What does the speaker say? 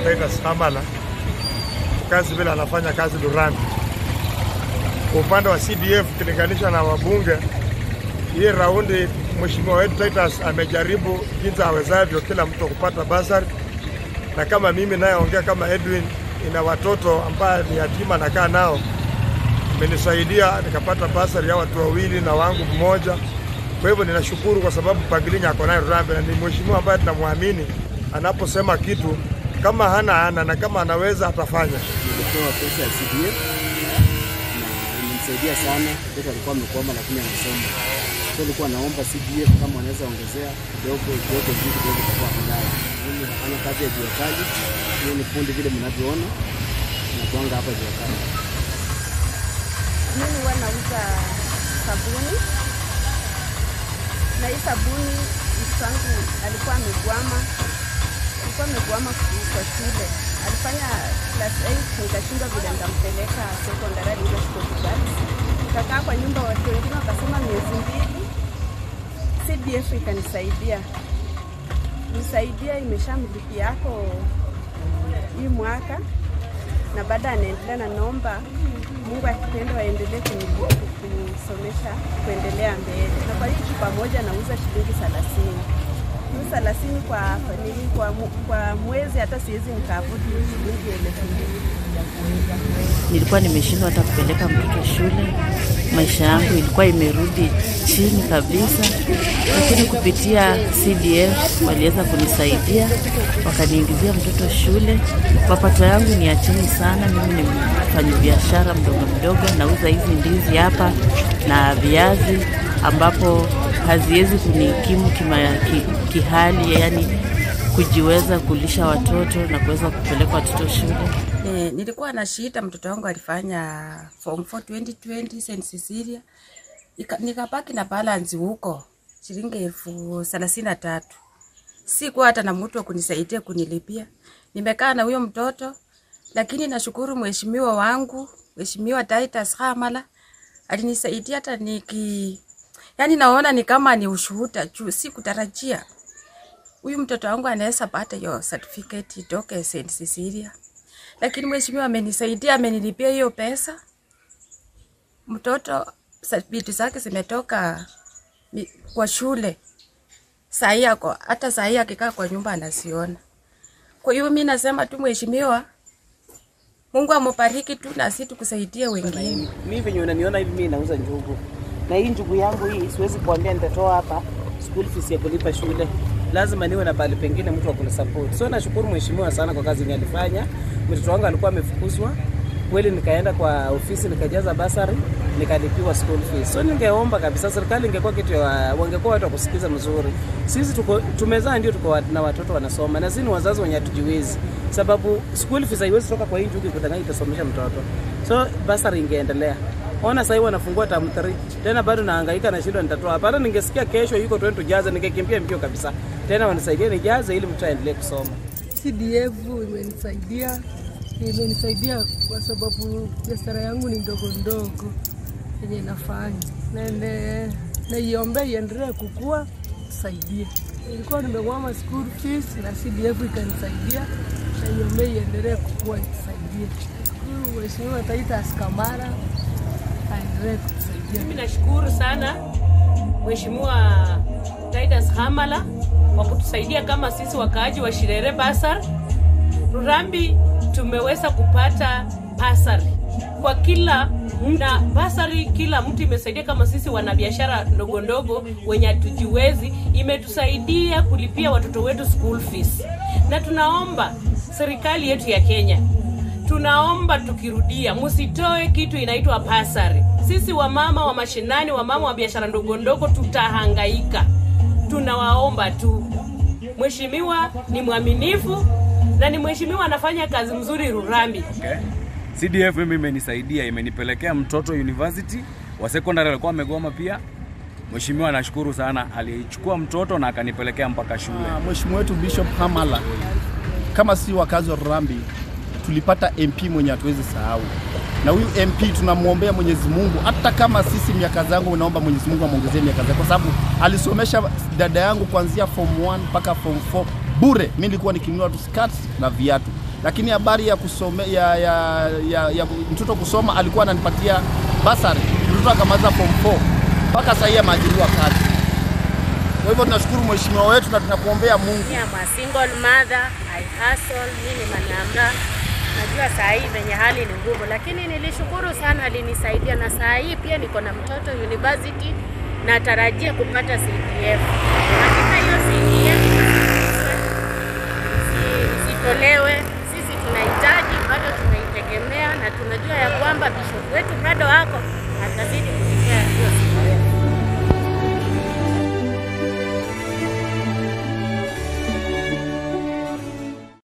Titus Hamala kazi vile anafanya kazi Lurambi. Kwa upande wa CDF ukilinganisha na wabunge, hii raundi mheshimiwa wetu Titus amejaribu jinsi awezavyo kila mtu kupata basari, na kama mimi nayeongea kama Edwin, ina watoto ambaye ni yatima nakaa nao, imenisaidia nikapata basari ya watu wawili na wangu mmoja. Kwa hivyo ninashukuru kwa sababu Pangilinya ako naye Lurambi na ni mheshimiwa ambaye tunamwamini anaposema kitu kama hana ana na kama anaweza atafanya. Nilipewa pesa ya CDF na imenisaidia sana. Mtoto alikuwa amekwama lakini anasoma, so nilikuwa naomba CDF kama wanaweza ongezea kidogo kidogo juu kidogo kwa baadaye. Mimi nafanya kazi ya jua kali, hiyo ni fundi vile mnavyoona, nakuanga hapa jua kali. Mimi huwa nauza sabuni na hii sabuni mtoto wangu alikuwa amegwama, alikuwa amegwama kwa shule, alifanya class 8 nikashindwa vile nitampeleka secondary, alikuwa kubali. Nikakaa kwa nyumba, watu wengine wakasema miezi mbili, CDF ikanisaidia nisaidia, imeshamlipia yako hii mwaka na baada anaendelea na naomba Mungu akipenda waendelee kuni- kunisomesha kuendelea mbele, na kwa hiyo pamoja nauza shilingi thelathini shilingi thelathini kwa familia kwa, mu- kwa mwezi, hata siwezi nikaavudi shilingi elfu mbili nilikuwa nimeshindwa hata kupeleka mtoto shule. Maisha yangu ilikuwa imerudi chini kabisa, lakini kupitia CDF waliweza kunisaidia, wakaniingizia mtoto shule. Mapato yangu ni ya chini sana. Mimi ni mfanyi biashara mdogo mdogo, nauza hizi ndizi hapa na viazi, ambapo haziwezi kunikimu kima, ki, kihali, yani kujiweza kulisha watoto na kuweza kupeleka watoto shule. Eh, nilikuwa na shida, mtoto wangu alifanya form 4 2020 St. Cecilia. Ika- Nikabaki na balance huko shilingi elfu thelathini na tatu. Sikuwa hata na mtu wa kunisaidia kunilipia. Nimekaa na huyo mtoto, lakini nashukuru mheshimiwa wangu, mheshimiwa Titus Hamala alinisaidia hata niki yani, naona ni kama ni ushuhuda juu, sikutarajia huyu mtoto wangu anaweza pata hiyo certificate itoke St. Cecilia lakini mheshimiwa amenisaidia, amenilipia hiyo pesa. Mtoto sa- vitu zake zimetoka mi- kwa shule, sahii ako hata sahii akikaa kwa nyumba anasiona. Kwa hiyo mi nasema tu mheshimiwa, Mungu amubariki tu na sisi tukusaidie wengine. Mimi venye unaniona hivi, mimi nauza njugu, na hii njugu yangu hii siwezi kuambia nitatoa hapa school fees ya kulipa shule, lazima niwe na pahali pengine mtu wa kunisupport. So nashukuru mheshimiwa sana kwa kazi yenye alifanya. Mtoto wangu alikuwa amefukuzwa kweli, nikaenda kwa ofisi nikajaza basari nikalipiwa school fees. So ningeomba kabisa serikali ingekuwa kitu ya wangekuwa watu wa kusikiza mzuri. Sisi tuko tumezaa ndio tuko wa- na watoto wanasoma, na sisi ni wazazi wenye hatujiwezi, sababu school fees haiwezi toka kwa hii njugu ikudanganya itasomesha mtoto. So basari ingeendelea. Ona sasa hivi wanafungua term 3 tena bado nahangaika na shida nitatoa hapa. Hata ningesikia kesho yuko 20 tujaze, ningekimbia mbio kabisa. Tena wanisaidie nijaze ili mtu aendelee kusoma. CDF imenisaidia imenisaidia kwa sababu biashara yangu ni ndogo ndogo yenye nafanya, Nende- naiombea iendelee kukua, tusaidie. Nilikuwa nimekwama school fees na CDF ikanisaidia, naiombea iendelee kukua, itusaidie. Shukuru Mheshimiwa Titus Kamara aendelee kutusaidia. Mimi nashukuru sana Mheshimiwa Titus Hamala kwa kutusaidia kama sisi wakaaji wa Shirere Basar. Rurambi tumeweza kupata basari kwa kila na basari, kila mtu imesaidia. Kama sisi wanabiashara ndogo ndogo wenye hatujiwezi, imetusaidia kulipia watoto wetu school fees, na tunaomba serikali yetu ya Kenya tunaomba tukirudia, msitoe kitu inaitwa pasari. Sisi wamama wa mashinani, wamama wa biashara ndogo ndogo, tutahangaika. Tunawaomba tu, mheshimiwa ni mwaminifu na ni mheshimiwa anafanya kazi mzuri Rurambi. Okay. CDF mimi imenisaidia, imenipelekea mtoto university wa secondary alikuwa amegoma pia. Mheshimiwa nashukuru sana, alichukua mtoto na akanipelekea mpaka shule. Ah, Mheshimiwa wetu Bishop Hamala, kama si wakazi wa Rurambi tulipata MP mwenye hatuwezi sahau, na huyu MP tunamwombea Mwenyezi Mungu, hata kama sisi miaka zangu, naomba Mwenyezi Mungu amwongezee miaka zake, kwa sababu alisomesha dada yangu kuanzia form 1 mpaka form 4 bure. Mimi nilikuwa nikinunua tu skati na viatu, lakini habari ya kusome ya, ya, ya, ya mtoto kusoma alikuwa ananipatia basari, mtoto akamaliza form 4 mpaka sasa hivi ameajiriwa kazi. Kwa hivyo tunashukuru mheshimiwa wetu na tunakuombea Mungu. I'm a single mother, I hustle, mimi ni manamra. Najua saa hii venye hali ni ngumu, lakini nilishukuru sana, alinisaidia na saa hii pia niko na mtoto university, natarajia kupata CDF. Katika hiyo CDF isi- isitolewe, sisi tunahitaji, bado tunaitegemea na tunajua ya kwamba bishop wetu bado wako atazidi